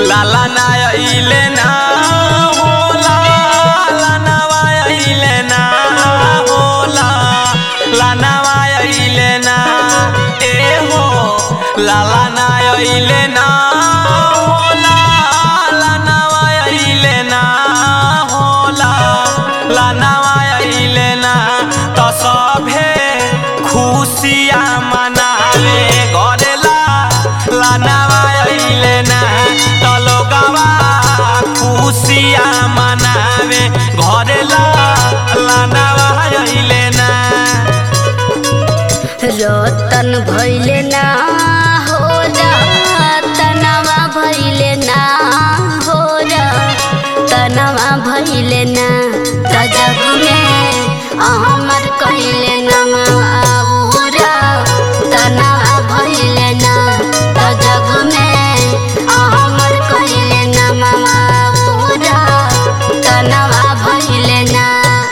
लाला ना अइले ना होला लानवा अइले ना होला लानवा अइले ना ए हो लाला ना अइले ना होला लानवा अइले ना होला लानवा अइले ना त सभे खुशिया मनावे गरेला लानवा अइले ना त लोगवा खुशिया मनावे घरेला लानवा अइले ना रतन भैले ना हो तनवा भैले ना हो तनवा भैले ना त जग में अमर कैले नमारा तनवा भैले ना त जग में अमर कैले नमारा तनवा भैले ना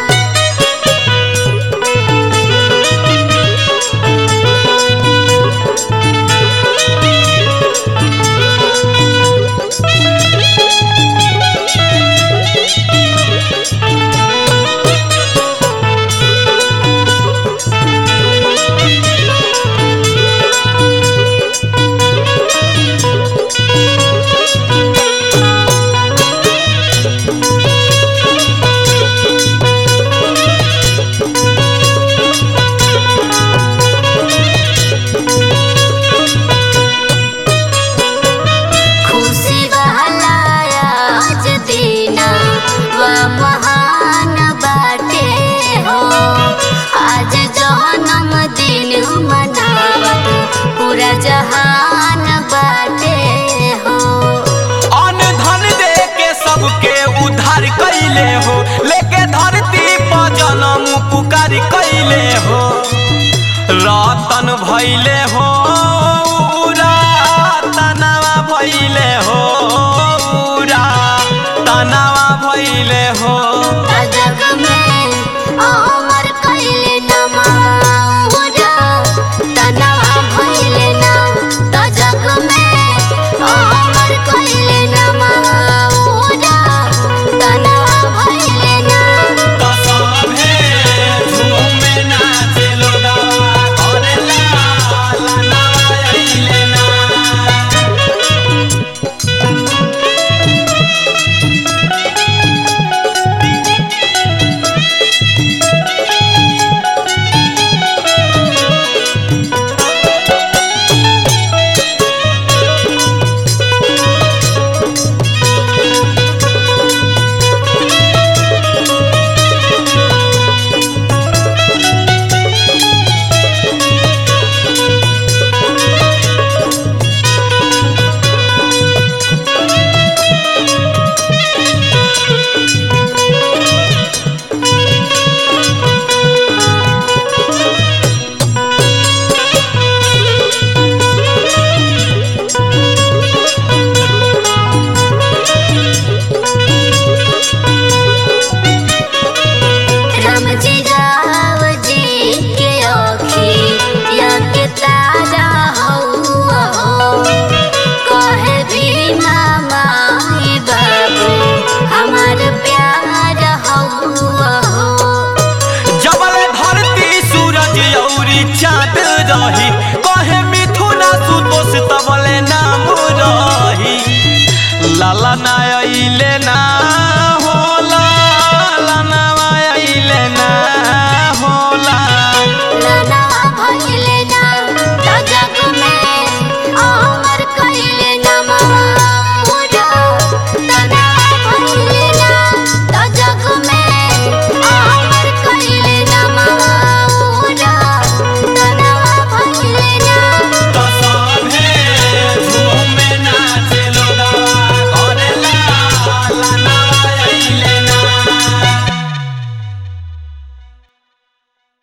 खुशी बहलाया आज दीना व महान बाटे हो आज जन्म दिन मनावत पूरा जहान बाटे हो अन्न धन दे के सबके उद्धार कैले हो लेके धरती पर जन्म पुकार कैले हो रतन भैले हो उरा तनवा भैले हो उरा तनवा भैले हो त